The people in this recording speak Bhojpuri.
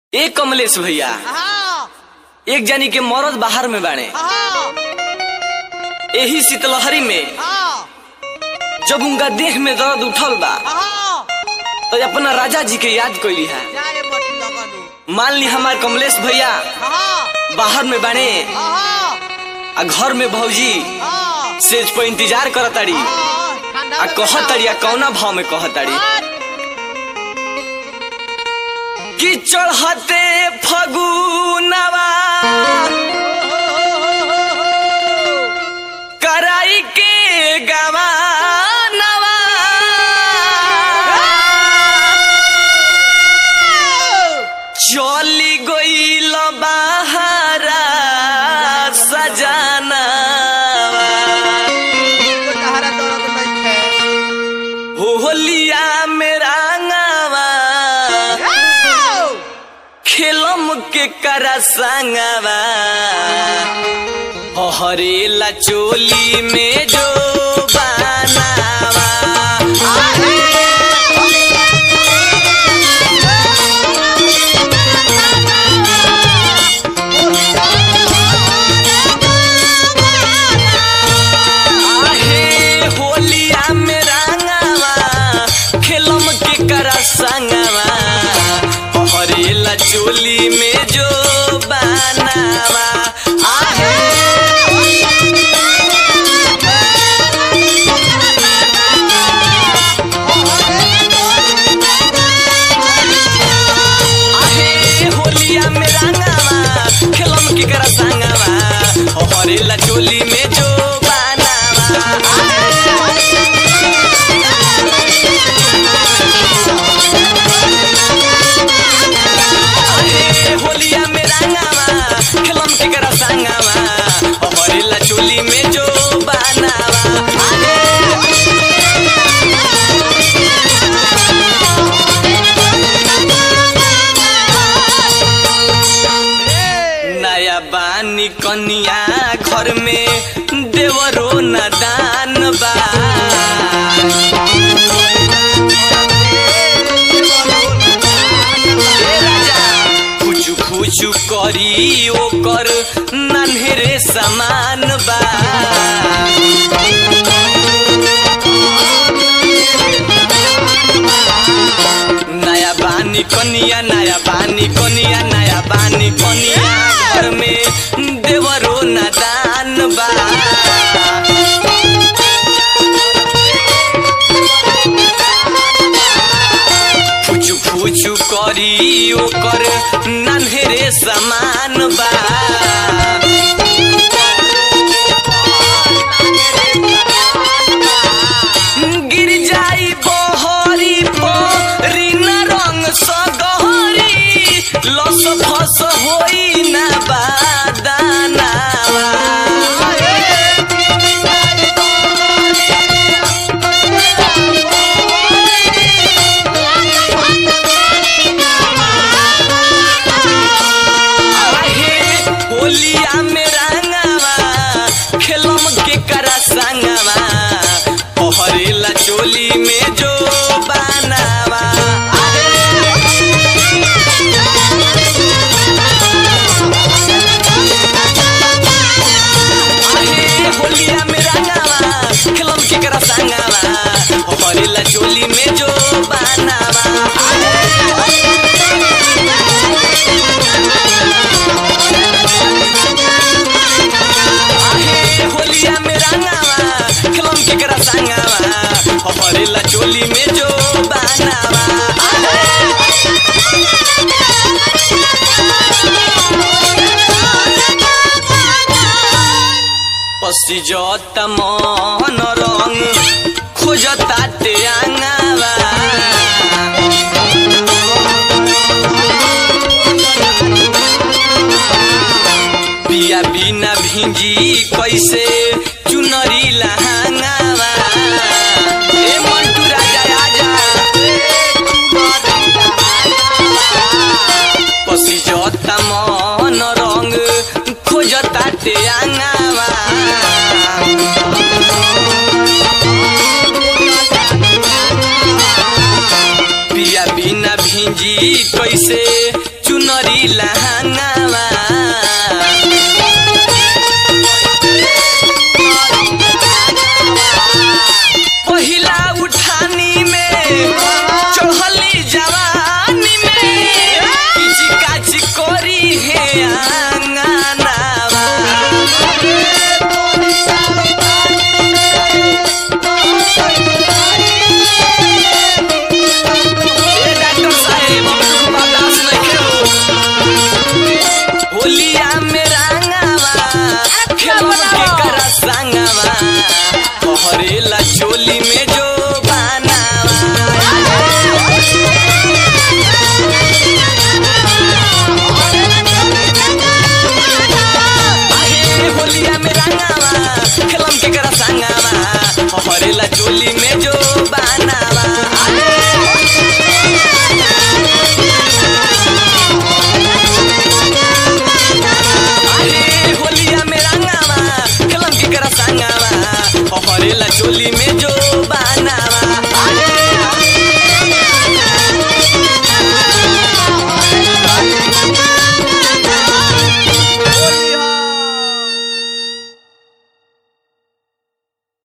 ए कमलेश भैया हाँ, एक जानी के मरद बाहर में बाणे हाँ, एही शीतलहरी में हाँ, जब उनका देह में दर्द उठल बा हाँ, तो अपना राजा जी के याद कैली है जाए मटी लगनु। मान ली हमार कमलेश भैया हाँ, बाहर में बाणे हाँ, आ घर में भौजी हाँ, सेज पर इंतजार करताड़ी हाँ, ठंडा आ में कहताड़ी आ बचाओ। कौना भाव में कहताड़ी हाँ, कि चढ़ते फगुनवा कराई के गवानवा चली गईल बाहरा सजानवा तो तहरा दर्द नइखे। होलिया में रंगवा आओ, खेलम के करा संगवा हरेला चोली में जो बनावा आहे होलिया में रंगवा खेलम के करा संगवा हरेला चोली में जो बनावा आहे आहे होलिया में रंगवा खेलम के करा संगवा हरेला चोली में जो बनावा आहे होलिया में रंगवा खेलम के करा संगवा हरेला चोली में जो बनावा आहे नया बानी कनिया घर में देवरो न दान बा ए राजा, खुचु खुचु करी ओकर नन्हेरे समान बा नया बानी कनिया नया बानी कनिया नया बानी कनिया घर में देवरो न दान बा फुचु फुचु करी ओकर नन्हेरे समान बा गिर जाई बहरी परीन रंग सगहरी लस फस होई ना बादानावा आहे होलिया में रंगवा खेलम के करा संगवा पहरेला चोली में जो बनावा आहे होलिया में रंगवा खेलम के करा संगवा पहरेला चोली में जो बनावा आहे होलिया में रंगवा खेलम के करा संगवा पहरेला चोली में जो बनावा पसिजत मन रंग खोजता ते आंगावा पिया बिना भिंजी कैसे चुनरी लहंगावा ए मंटू राजा आजा पसिजता मन रंग खोजता ते आंगावा पिया बिना भिंजी कैसे चुनरी चोली लहंगावा पहिला उठानी में चढ़ली जवानी में किच काच कोरी है आंगनावा ए डॉक्टर साहेब हमको बर्दाश्त नहीं हो होलिया में रंगावा खेलम के करा संगावा हरेला चोली में जो होलिया में रंगावा खेलम के करा संगावा हरेला चोली में